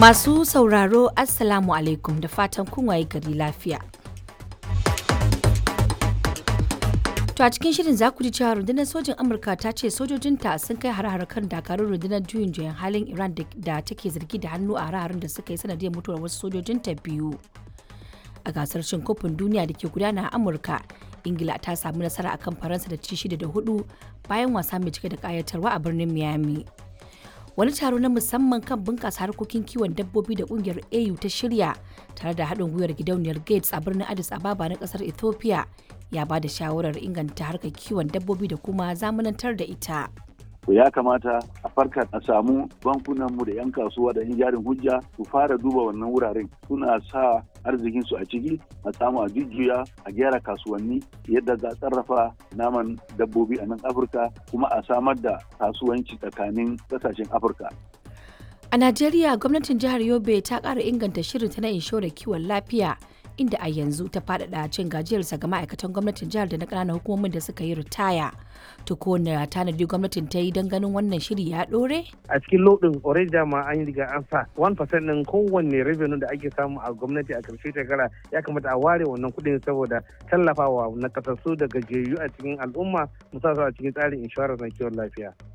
Masu sauraro Assalamu alaikum da fatan kun waye gari lafiya. To a cikin shirin za ku ji cewa rundunar sojin Amurka ta ce sojojinta sun kai har kan dakarun rundunar juyin juyan halin Iran da take zargi da hannu a hare da suka yi sanadiyar mutuwar wasu sojojinta biyu. A gasar cin kofin duniya da ke gudana a Amurka, Ingila ta samu nasara akan Faransa da ci shida da hudu bayan wasa mai cike da kayatarwa a birnin Miami. wani taro na musamman kan bunƙasa harkokin kiwon dabbobi da ƙungiyar au ta shirya tare da haɗin gwiwar gidauniyar gates a birnin addis ababa na ƙasar ethiopia ya ba da shawarar inganta harkar kiwon dabbobi da kuma zamanantar da ita ya kamata a farka a samu bankunanmu da 'yan kasuwa da 'yan jarin hujja su fara duba wannan wuraren suna sa arzikinsu a ciki a samu a jujjuya a gyara kasuwanni yadda za a sarrafa naman dabbobi a nan afirka kuma a samar da kasuwanci tsakanin kasashen afirka a najeriya gwamnatin jihar yobe ta ƙara inganta shirinta na inshorar kiwon lafiya inda a yanzu ta faɗaɗa cin gajiyarsa ga ma'aikatan gwamnatin jihar da na ƙananan hukumomin da suka yi ritaya to ko na tanadi gwamnatin ta yi don ganin wannan shiri ya ɗore? a cikin lodin already dama an yi riga an sa 1% ɗin kowanne revenue da ake samu a gwamnati a karshe shekara ya kamata a ware wannan kuɗin saboda tallafawa na kasassu da gajiyayyu a cikin al'umma musamman a cikin tsarin inshorar na kiwon lafiya.